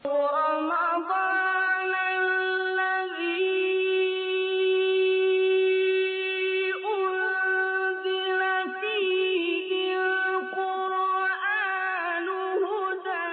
رمضان الذي أنزل فيه القرآن هدى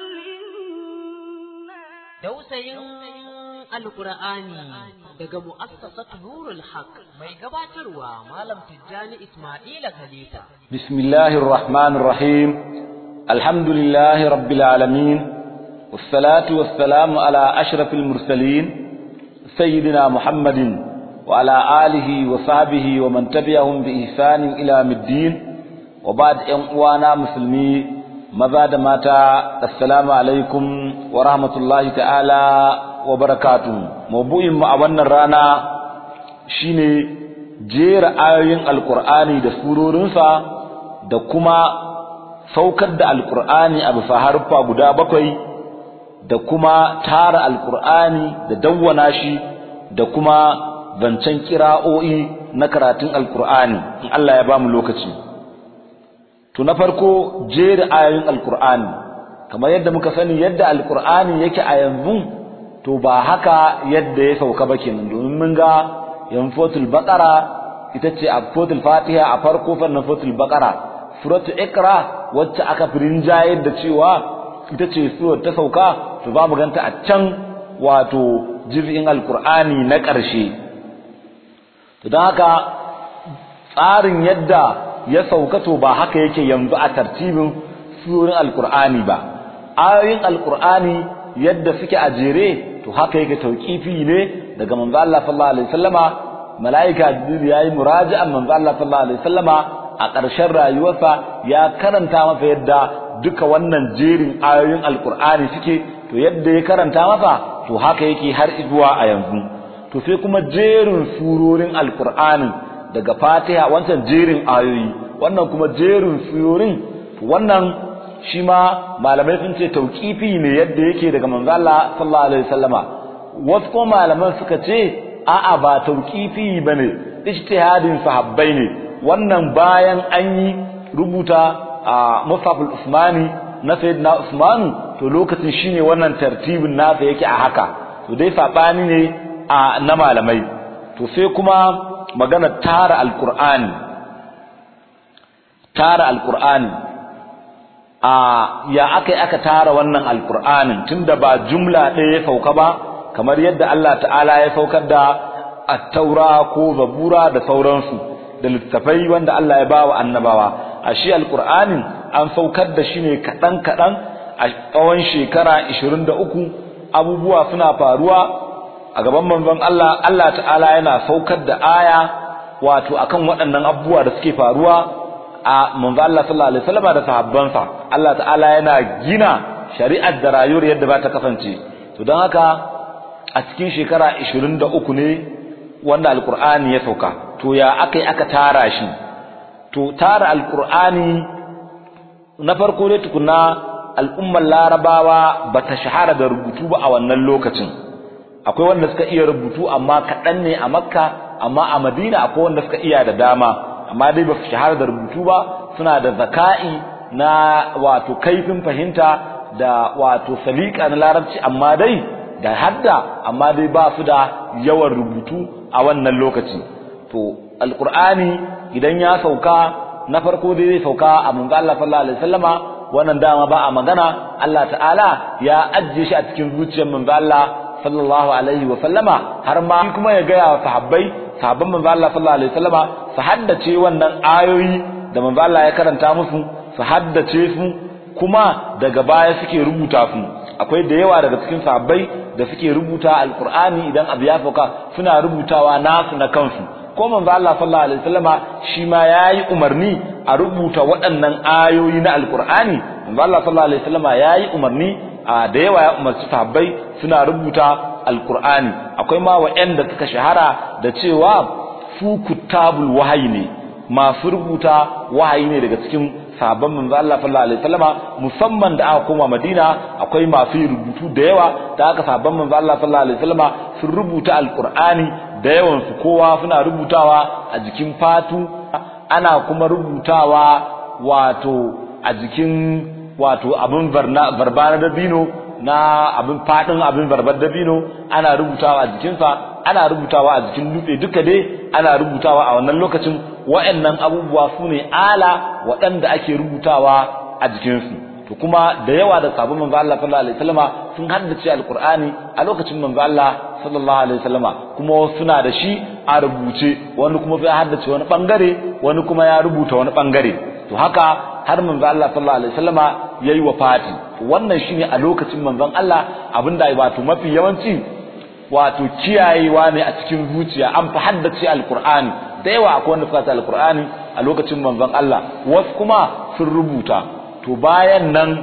للناس Dausayin Alƙur'ani daga mu'assasat Nurul Haq mai gabatarwa Malam Tijjani Ismaila Khalifa. بسم الله الرحمن الرحيم الحمد لله رب العالمين والصلاة والسلام على أشرف المرسلين سيدنا محمد وعلى آله وصحبه ومن تبعهم بإحسان إلى يوم الدين وبعد أن مسلمي ماذا ماتا السلام عليكم ورحمة الله تعالى وبركاته موضوع ما أولنا رانا shine jera ayoyin alkur'ani da surorinsa da kuma saukar da alkur'ani a bisa harfa guda bakwai da kuma tara alkur'ani da dawwana shi da kuma zancen kira'o'i na karatun alkur'ani in Allah ya bamu lokaci to na farko jera ayoyin alkur'ani kamar yadda muka sani yadda alkur'ani yake a yanzu to ba haka yadda ya sauka ba kenan domin mun ga yanfotul baqara ita ce a fotul fatiha a farko fannin fotul baqara suratu ikra wacce aka firinjayar da cewa ita ce surar ta sauka to za mu ganta a can wato juz'in alqur'ani na ƙarshe to don haka tsarin yadda ya sauka to ba haka yake yanzu a tartibin surorin alqur'ani ba ayoyin alqur'ani yadda suke a jere to haka yake tauqifi ne daga manzo Allah sallallahu alaihi wasallama malaika jibril yayi muraji'an manzo Allah sallallahu alaihi wasallama a ƙarshen rayuwarsa ya karanta masa yadda duka wannan jerin ayoyin alqur'ani suke to yadda ya karanta masa to haka yake har zuwa a yanzu to sai kuma jerin surorin alqur'ani daga fatiha wancan jerin ayoyi wannan kuma jerin surorin wannan shi ma malamai sun ce tauqifi ne yadda yake daga manzo Allah sallallahu alaihi wasallama wasu kuma malaman suka ce a'a ba tauqifi bane ijtihadin sahabbai ne wannan bayan an yi rubuta a Musaful Usmani na Sayyidina Usman to lokacin shine wannan tartibin nasa yake a haka to dai sabani ne a na malamai to sai kuma magana tara alqur'ani tara alqur'ani a ya aka aka tara wannan alqur'anin tunda ba jumla ɗaya ya sauka ba kamar yadda Allah ta'ala ya saukar da at-taura ko zabura da sauransu da littafai wanda Allah ya bawa annabawa a shi alqur'anin an saukar da shi ne kadan kadan a tsawon shekara 23 abubuwa suna faruwa a gaban manzon Allah Allah ta'ala yana saukar da aya wato akan waɗannan abubuwa da suke faruwa a manzo Allah sallallahu alaihi wasallam da sahabbansa Allah ta'ala yana gina shari'ar da rayuwar yadda ba ta kasance to don haka a cikin shekara 23 ne wanda alqur'ani ya sauka to ya akai aka tara shi to tara alqur'ani na farko ne tukuna al'ummar larabawa bata shahara da rubutu ba a wannan lokacin akwai wanda suka iya rubutu amma kaɗan ne a makka amma a madina akwai wanda suka iya da dama amma dai ba su shahara da rubutu ba suna da zaka'i na wato kaifin fahimta da wato salika na larabci amma dai da hadda amma dai ba su da yawan rubutu a wannan lokaci to alqur'ani idan ya sauka na farko dai zai sauka a manzo Allah sallallahu alaihi wasallama wannan dama ba a magana Allah ta'ala ya ajje shi a cikin zuciyar manzo Allah sallallahu alaihi wasallama har ma kuma ya ga ya sahabbai sahabban manzo Allah sallallahu alaihi wasallama su haddace wannan ayoyi da manzo Allah ya karanta musu su haddace su kuma daga baya suke rubuta su akwai da yawa daga cikin sahabbai da suke rubuta alqur'ani idan abu ya sauka suna rubutawa nasu na kansu ko manzo Allah sallallahu alaihi wasallama shi ma yayi umarni a rubuta waɗannan ayoyi na alqur'ani manzo Allah sallallahu alaihi wasallama yayi umarni a da yawa ya umarci sahabbai suna rubuta alqur'ani akwai ma waɗanda suka shahara da cewa su kutabul wahayi ne masu rubuta wahayi ne daga cikin sahabban manzo Allah sallallahu alaihi wasallama musamman da aka koma Madina akwai masu rubutu da yawa da aka sahabban manzo Allah sallallahu alaihi wasallama sun rubuta alqur'ani da yawan su kowa suna rubutawa a jikin fatu ana kuma rubutawa wato a jikin wato abin barbana da bino na abin fadin abin barbar dabino ana rubutawa a jikinsa ana rubutawa a jikin dutse duka dai ana rubutawa a wannan lokacin wa'annan abubuwa su ne ala waɗanda ake rubutawa a jikinsu to kuma da yawa da sabon manzo Allah sallallahu alaihi wasallama sun haddace alqur'ani a lokacin manzo Allah sallallahu alaihi wasallama kuma suna da shi a rubuce wani kuma ya haddace wani bangare wani kuma ya rubuta wani bangare to haka har manzo Allah sallallahu alaihi wasallama yayi wafati wannan shine a lokacin manzon Allah abinda wato mafi yawanci wato kiyayewa ne a cikin zuciya an fi haddace alqur'ani da yawa akwai wanda suka alqur'ani a lokacin manzon Allah wasu kuma sun rubuta to bayan nan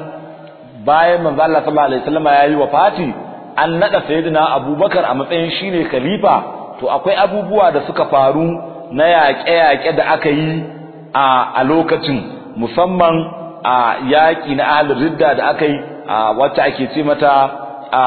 bayan manzo Allah sallallahu alaihi wasallam yayi wafati an nada sayyidina Abubakar a matsayin shine khalifa to akwai abubuwa da suka faru na yaƙe-yaƙe da aka yi a a lokacin musamman a yaƙi na ahlul ridda da aka yi a wacce ake ce mata a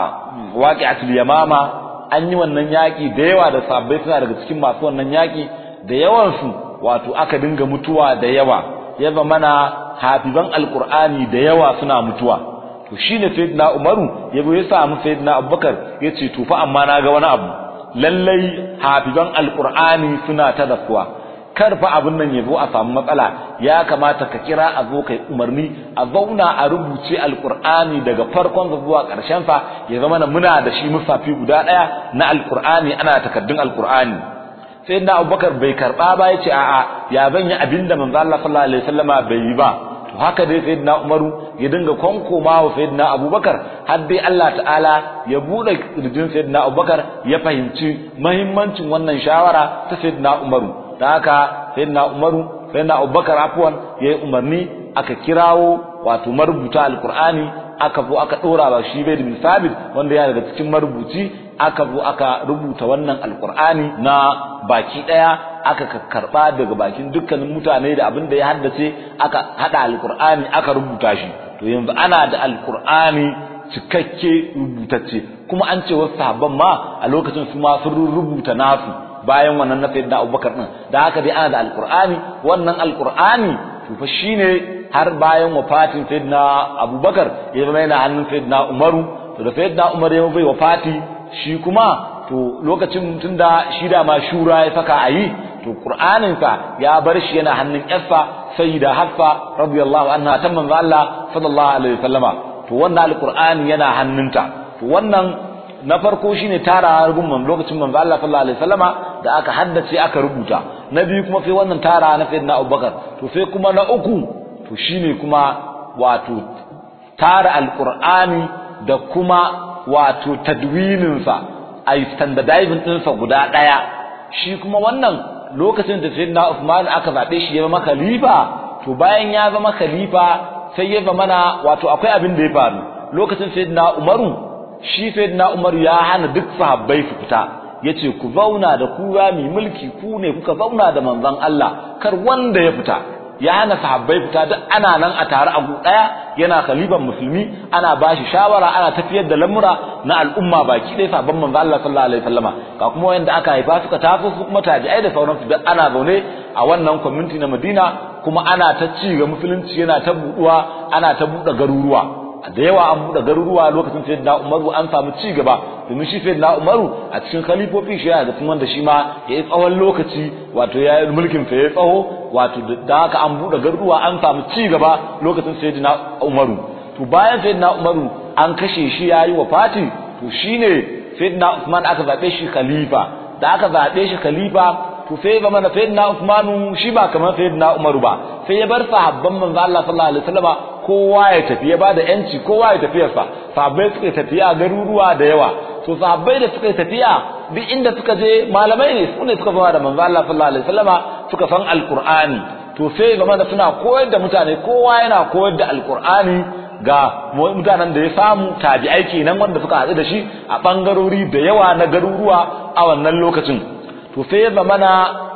waqi'atul yamama an yi wannan yaƙi da yawa da sabbai suna daga cikin masu wannan yaƙi da yawansu wato aka dinga mutuwa da yawa ya mana hafizan alqur'ani da yawa suna mutuwa to shine sayyidina umaru yabo ya samu sayyidina abubakar yace to fa amma naga wani abu lallai hafizan alqur'ani suna ta dasuwa kar fa abin nan yabo a samu matsala ya kamata ka kira a zo kai umarni a zauna a rubuce alqur'ani daga farkon zuwa karshen sa ya zama muna da shi musafi guda daya na alqur'ani ana takaddun alqur'ani sai da abubakar bai karba ba ya ce a'a ya zan yi abin da manzo Allah sallallahu alaihi wasallama bai yi ba to haka dai sayyidina umaru ya dinga konkoma wa sayyidina abubakar har dai Allah ta'ala ya bude kirjin sayyidina abubakar ya fahimci muhimmancin wannan shawara ta sayyidina umaru da haka sayyidina umaru sayyidina abubakar afwan yayi umarni aka kirawo wato marubuta alqur'ani aka zo aka dora ba shi bai bin sabit wanda ya daga cikin marubuci aka zo aka rubuta wannan alqur'ani na baki daya aka karba daga bakin dukkanin mutane da abin da ya haddace aka hada alqur'ani aka rubuta shi to yanzu ana da alqur'ani cikakke rubutacce kuma an ce wasu sahabban ma a lokacin su ma sun rubuta nasu bayan wannan na sayyidina Abubakar din da haka dai ana da alqur'ani wannan alqur'ani to fa shine har bayan wafatin sayyidina Abubakar ya zama yana hannun sayyidina Umaru to da sayyidina Umar ya bai wafati shi kuma to lokacin tunda shi da ma shura ya saka ayi to qur'anin sa ya bar shi yana hannun yarsa sayyida hafsa radiyallahu anha ta manzo Allah sallallahu alaihi wasallama to wannan alqur'ani yana hannunta to wannan na farko shine tara gun man lokacin manzo Allah sallallahu alaihi wasallama da aka haddace aka rubuta na biyu kuma sai wannan tara na sayyidina Abubakar to sai kuma na uku to shine kuma wato tara alqur'ani da kuma wato tadwininsa a yi standardizing ɗinsa guda ɗaya shi kuma wannan lokacin da sayyidina Uthman aka zaɓe shi ya zama khalifa to bayan ya zama khalifa sai ya zama na wato akwai abin da ya faru lokacin sayyidina Umaru shi sayyidina Umaru ya hana duk sahabbai su fita yace ku zauna da ku ya mi mulki ku ne kuka zauna da manzon Allah kar wanda ya fita ya hana sahabbai fita duk ana nan a tare a gu daya yana khaliban musulmi ana bashi shawara ana tafiyar da lamura na al'umma baki ɗaya sabon manzo Allah sallallahu alaihi wasallama ga kuma wanda aka haifa suka taso su kuma tabi'ai da sauransu duk ana zaune a wannan community na Madina kuma ana ta ci ga musulunci yana ta buɗuwa ana ta buɗe garuruwa da yawa an buɗe garuruwa lokacin sayyidina Umaru an samu ci gaba domin shi sayyidina Umaru a cikin khalifofi shi yana da kuma wanda shi ma ya yi tsawon lokaci wato ya yi mulkin sa ya tsawo wato da haka an buɗe garuruwa an samu ci gaba lokacin sayyidina Umaru to bayan sayyidina Umaru an kashe shi ya yi wafati to shine sayyidina Usman aka zabe shi khalifa da aka zabe shi khalifa to sai zama na sayyidina Usman shi ba kamar sayyidina Umaru ba sai ya bar sahabban manzo Allah sallallahu alaihi wasallama kowa ya tafi ya bada yanci kowa ya tafiyarsa sahabbai suka tafiya garuruwa da yawa to sahabbai da suka tafiya duk inda suka je malamai ne su ne suka zama da manzo Allah sallallahu alaihi wasallama suka san alqur'ani to sai zama da suna koyar da mutane kowa yana koyar da alqur'ani ga mutanen da ya samu tabi'ai kenan wanda suka haɗu da shi a bangarori da yawa na garuruwa a wannan lokacin to sai zama na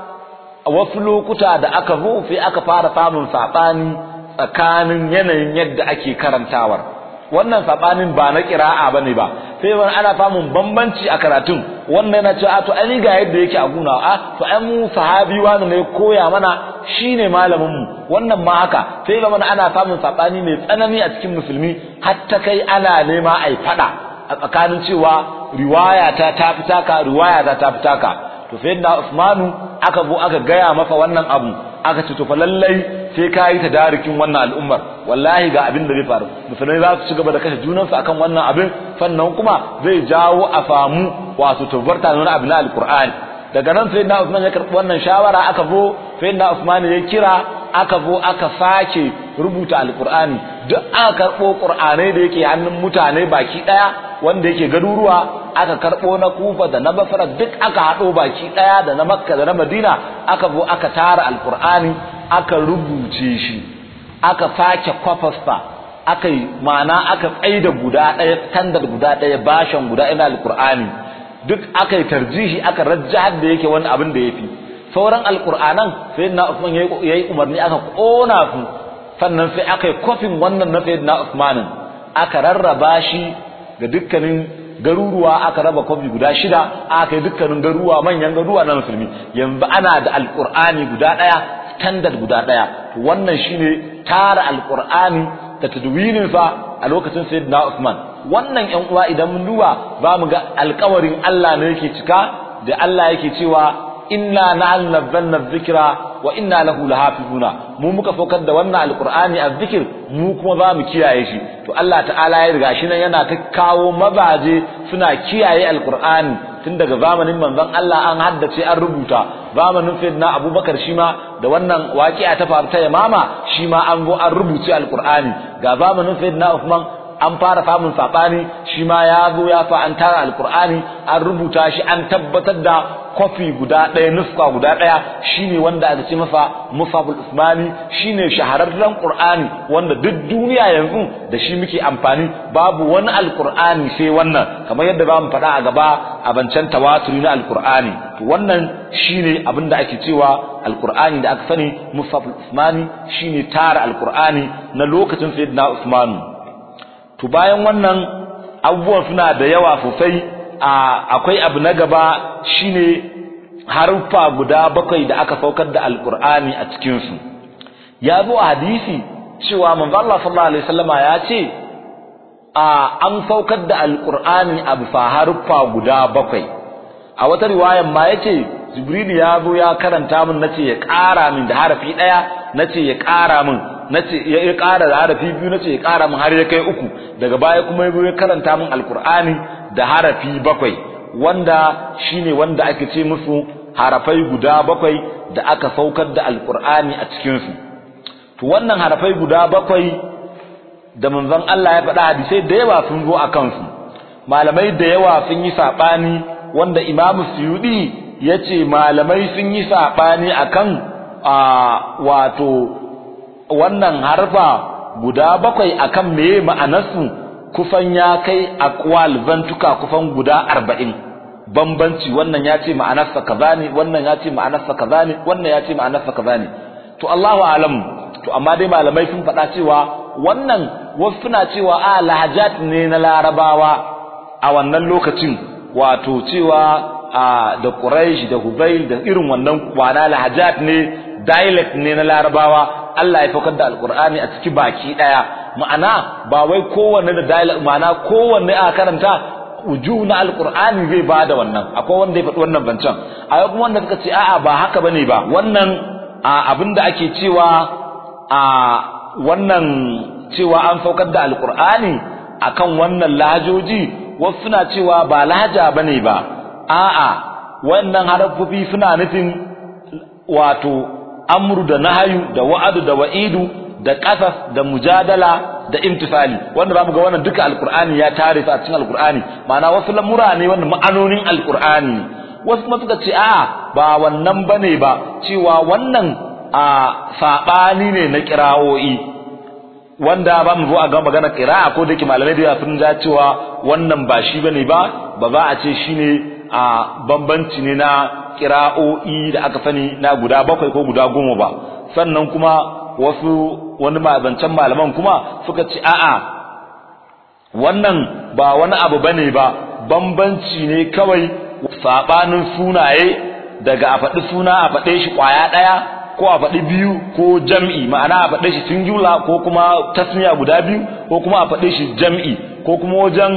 a wasu lokuta da aka zo sai aka fara samun saɓani tsakanin yanayin yadda ake karantawar wannan sabanin ba na kira'a bane ba sai wani ana samun bambanci a karatun wannan yana cewa to ai ga yadda yake a guna a to ai mu sahabi wani ne koya mana shine malamin mu wannan ma haka sai ga ana samun sabani mai tsanani a cikin musulmi hatta kai ana nema ai fada a tsakanin cewa riwaya ta ta fitaka riwaya ta ta fitaka to sayyidina Usmanu aka zo aka gaya masa wannan abu aka ce to fa lallai sai ka yi tadarikin wannan al'ummar wallahi ga abin da zai faru musulmai za su ci gaba da kashe junansu akan wannan abin sannan kuma zai jawo a famu wato tabbarta wani abu na alqur'ani daga nan sai na Usman ya karɓi wannan shawara aka zo sai na Usman ya kira aka zo aka sake rubuta alqur'ani duk aka karɓo qur'anai da yake hannun mutane baki daya wanda yake garuruwa aka karɓo na Kufa da na Basra duk aka haɗo baki daya da na Makka da na Madina aka zo aka tara alqur'ani aka rubuce shi aka sake kwafasta aka yi ma'ana aka tsaida guda ɗaya standard guda ɗaya bashan guda ina alqur'ani duk aka yi tarjihi aka rajjahar da yake wani abin da ya fi sauran alƙur'anan sai na usman ya yi umarni aka ƙona su sannan sai aka yi kofin wannan na sayyidina usmanin aka rarraba shi ga dukkanin garuruwa aka raba kofi guda shida aka yi dukkanin garuruwa manyan garuruwa na musulmi yanzu ana da alƙur'ani guda ɗaya standard guda ɗaya wannan shine tara alƙur'ani da tadwininsa a lokacin sayyidina usman wannan ƴan uwa idan mun duba za mu ga alƙawarin Allah ne yake cika da Allah yake cewa inna nahnu nazzalna dhikra wa inna lahu lahafizuna mu muka fokar da wannan alqur'ani azzikir mu kuma za mu kiyaye shi to Allah ta'ala ya riga shi nan yana ta kawo mabaje suna kiyaye alqur'ani tun daga zamanin manzon Allah an haddace an rubuta zamanin sayyidina Abubakar shi ma da wannan waqi'a ta faru ta Yamama shi ma an go an rubuce alqur'ani ga zamanin sayyidina Uthman an fara samun sabani shi ma ya zo ya fa an tara alqur'ani an rubuta shi an tabbatar da kofi guda ɗaya nuska guda ɗaya shine wanda aka ce masa musaful usmani shine shahararren qur'ani wanda duk duniya yanzu da shi muke amfani babu wani alqur'ani sai wannan kamar yadda ba mu faɗa a gaba a bancan tawaturi na alqur'ani to wannan shine abin da ake cewa alqur'ani da aka sani musaful usmani shine tara alqur'ani na lokacin sayyidina usmanu to bayan wannan abubuwan suna da yawa sosai akwai abu na gaba shine haruffa guda bakwai da aka saukar da alkur'ani a cikin su ya zo a hadisi cewa manzo Allah sallallahu alaihi wasallama ya ce a an saukar da alkur'ani a bisa haruffa guda bakwai a wata riwayan ma yace jibril ya zo ya karanta min nace ya ƙara min da harafi daya nace ya ƙara min nace ya ƙara da harafi biyu nace ya ƙara min har ya kai uku daga baya kuma ya karanta min alkur'ani da harafi bakwai wanda shine wanda ake ce musu harafai guda bakwai da aka saukar da alkur'ani a cikin su to wannan harafai guda bakwai da manzon Allah ya faɗa hadisai da yawa sun zo a kansu malamai da yawa sun yi sabani wanda imamu suyudi yace malamai sun yi sabani akan a wato wannan harfa guda bakwai akan meye ma'anarsu kufan ya kai aqwal zantuka kufan guda arba'in bambanci wannan ya ce ma'anarsa kaza ne wannan ya ce ma'anarsa kaza ne wannan ya ce ma'anarsa kaza ne to Allahu alam to amma dai malamai sun faɗa cewa wannan wasu suna cewa a lahajat ne na larabawa a wannan lokacin wato cewa a da Quraysh da Hubayl da irin wannan kwana lahajat ne dialect ne na larabawa Allah ya faukar da alqur'ani a ciki baki daya ma'ana ba wai kowanne da dialect ma'ana kowanne a karanta uju na alqur'ani zai bada wannan akwai wanda ya faɗi wannan bancan akwai kuma wanda suka ce a'a ba haka bane ba wannan abinda ake cewa a wannan cewa an saukar da alqur'ani akan wannan lahajoji wasu suna cewa ba lahaja bane ba a'a wannan harafofi suna nufin wato amru da nahayu da wa'adu da wa'idu da qasas da mujadala da imtisali wanda zamu ga wannan duka alqur'ani ya tare su a cikin alqur'ani ma'ana wasu lamura ne wannan ma'anonin alqur'ani wasu kuma suka ce a'a ba wannan bane ba cewa wannan a sabani ne na qira'o'i wanda ba mu zo a ga magana qira'a ko da ke malamai da sun ja cewa wannan ba shi bane ba ba za a ce shine a bambanci ne na kira'o'i da aka sani na guda bakwai ko guda goma ba sannan kuma wasu wani mabancan malaman kuma suka ce a'a wannan ba wani abu bane ba bambanci ne kawai sabanin sunaye daga a faɗi suna a faɗe shi ƙwaya ɗaya ko a faɗi biyu ko jam'i ma'ana a faɗe shi singular ko kuma tasniya guda biyu ko kuma a faɗe shi jam'i ko kuma wajen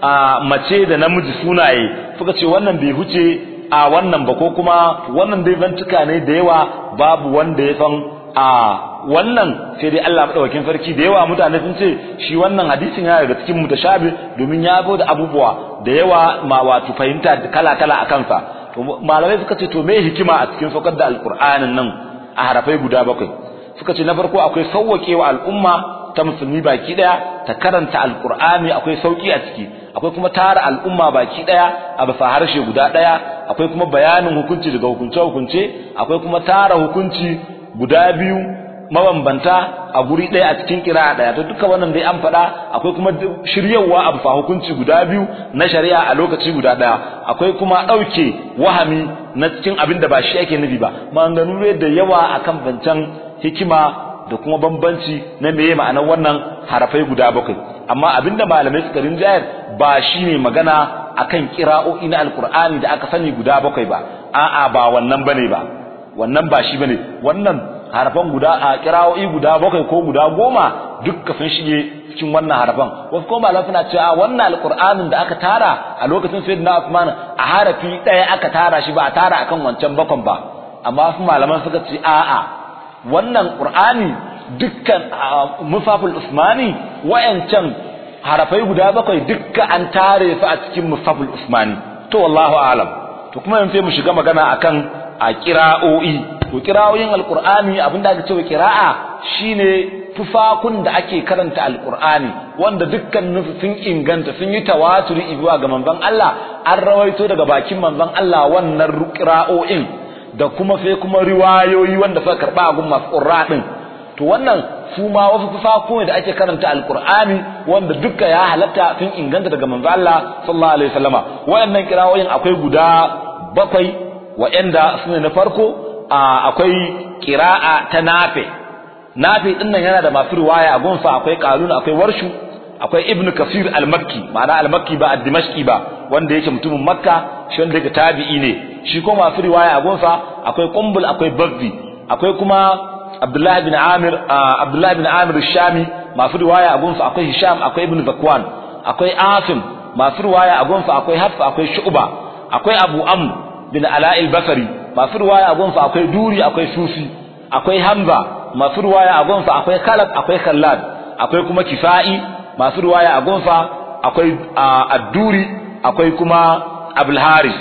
a mace da namiji sunaye suka ce wannan bai huce a wannan ba ko kuma wannan dai zantuka ne da yawa babu wanda ya san a wannan sai dai Allah madaukakin sarki da yawa mutane sun ce shi wannan hadisin yana daga cikin mutashabi domin ya zo da abubuwa da yawa ma wato fahimta kala kala a kansa to malamai suka ce to me hikima a cikin saukar da alqur'anin nan a harafai guda bakwai suka ce na farko akwai sauwaƙewa al'umma ta musulmi baki daya ta karanta alqur'ani akwai sauki a ciki akwai kuma tara al'umma baki daya a bisa harshe guda daya akwai kuma bayanin hukunci daga hukunce hukunce akwai kuma tara hukunci guda biyu mabambanta a guri daya a cikin kira daya to duka wannan dai an faɗa akwai kuma shiryawa a bisa hukunci guda biyu na shari'a a lokaci guda daya akwai kuma ɗauke wahami na cikin abin da ba shi ake nufi ba maganganu da yawa akan bancan hikima da kuma bambanci na meye ma'anar wannan harafai guda bakwai amma abinda malamai suka rinjayar ba shine magana akan kira'o'i na alkur'ani da aka sani guda bakwai ba a'a ba wannan bane ba wannan ba shi bane wannan harafan guda a kira'o'i guda bakwai ko guda goma dukka sun shige cikin wannan harafan wasu kuma malamai suna cewa wannan alkur'anin da aka tara a lokacin sayyidina Uthman a harafi ɗaya aka tara shi ba a tara akan wancan bakon ba amma su malaman suka ce a'a wannan qur'ani dukkan musaful usmani wayancan harafai guda bakwai dukkan an tare su a cikin musaful usmani to wallahu a'lam to kuma yanzu sai mu shiga magana akan a qira'o'i to qira'o'in alqur'ani abinda ake cewa qira'a shine tufakun da ake karanta alqur'ani wanda dukkanin su sun inganta sun yi tawaturi zuwa ga manzon Allah an rawaito daga bakin manzon Allah wannan qira'o'in da kuma sai kuma riwayoyi wanda suka karba a gun masu qurra din to wannan su ma wasu tufafo ne da ake karanta alqur'ani wanda duka ya halatta sun inganta daga manzo Allah sallallahu alaihi wasallama wayannan kirawoyin akwai guda bakwai wayanda sune na farko akwai qira'a ta nafi nafi din nan yana da masu riwaya a gunsa akwai qalun akwai warshu akwai ibn kasir al-makki ma'ana al-makki ba ad-dimashqi ba wanda yake mutumin makka shi wanda yake tabi'i ne shi ko masu riwaya a gunsa akwai qumbul akwai bazzi akwai kuma abdullahi bin amir abdullahi bin amir shami masu riwaya a gunsa akwai hisham akwai ibn zakwan akwai asim masu riwaya a gunsa akwai hafsa akwai shu'ba akwai abu amr bin ala'il basri masu riwaya a gunsa akwai duri akwai sufi akwai hamza masu riwaya a gunsa akwai khalad akwai khallad akwai kuma kifa'i masu riwaya a gunsa akwai adduri akwai kuma abul haris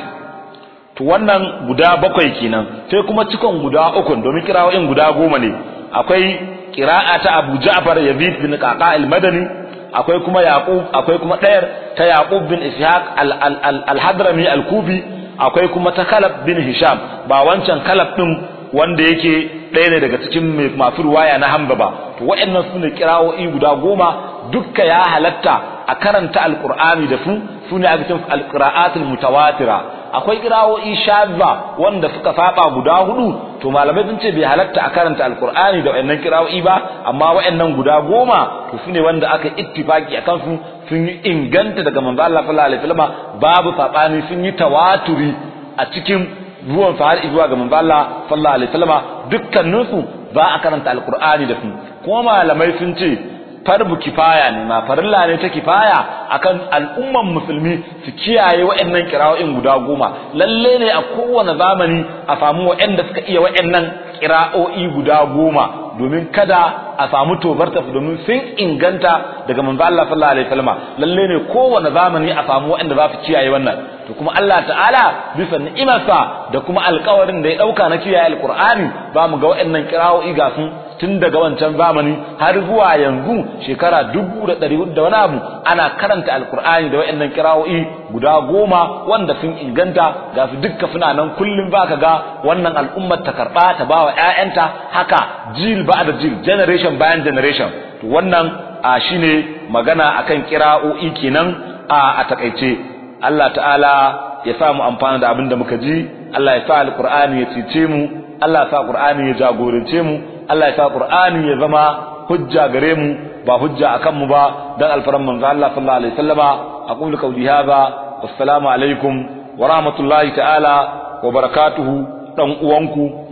to wannan guda bakwai kenan sai kuma cikon guda uku domin kirawoyin guda goma ne akwai qira'a ta Abu Ja'far Yazid bin Qaqa al-Madani akwai kuma Yaqub akwai kuma ɗayar ta Yaqub bin Ishaq al-Hadrami al-Kufi akwai kuma ta Kalab bin Hisham ba wancan Kalab din wanda yake ɗaya ne daga cikin masu ruwaya na Hamza ba to waɗannan su ne kirawoyi guda goma dukka ya halatta a karanta alqur'ani da su su ne aka cikin alqira'atul mutawatira akwai kirawoyi shazza wanda suka saba guda hudu to malamai sun ce bai halatta a karanta alqur'ani da wayannan kirawoyi ba amma wayannan guda goma to su ne wanda aka ittifaki akan su sun yi inganta daga manzo Allah sallallahu alaihi wasallam babu sabani sun yi tawaturi a cikin ruwan fa har zuwa ga manzo Allah sallallahu alaihi wasallam dukkanin su ba a karanta alqur'ani da su kuma malamai sun ce farbu kifaya ne ma farilla ne ta kifaya akan al'umman musulmi su kiyaye wa'annan kira'o'in guda goma lalle ne a kowane zamani a samu wa'anda suka iya wa'annan kira'o'i guda goma domin kada a samu tobarta domin sun inganta daga manzo Allah sallallahu alaihi wasallam lalle ne kowane zamani a samu wa'anda za su kiyaye wannan to kuma Allah ta'ala bisa ni'imarsa da kuma alƙawarin da ya dauka na kiyaye alqur'ani ba mu ga wa'annan kira'o'i ga sun tun daga wancan zamani har zuwa yanzu shekara dubu da ɗari da wani abu ana karanta alkur'ani da wa'annan kira'o'i guda goma wanda sun inganta ga su dukka suna nan kullum ba ka ga wannan al'ummar ta karɓa ta ba wa ‘ya'yanta haka jil ba da jil generation bayan generation to wannan a shine magana akan kira'o'i kenan a a takaice Allah ta'ala ya sa mu amfana da abin da muka ji Allah ya sa alkur'ani ya cece mu Allah ya sa alkur'ani ya jagorance mu Allah ya sa Qur'ani ya zama hujja gare mu ba hujja akan mu ba dan alfaran manzo Allah sallallahu alaihi wasallama aqulu qawli hadha wassalamu alaikum wa rahmatullahi ta'ala wa barakatuhu dan uwanku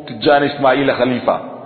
tijjani ismaila khalifa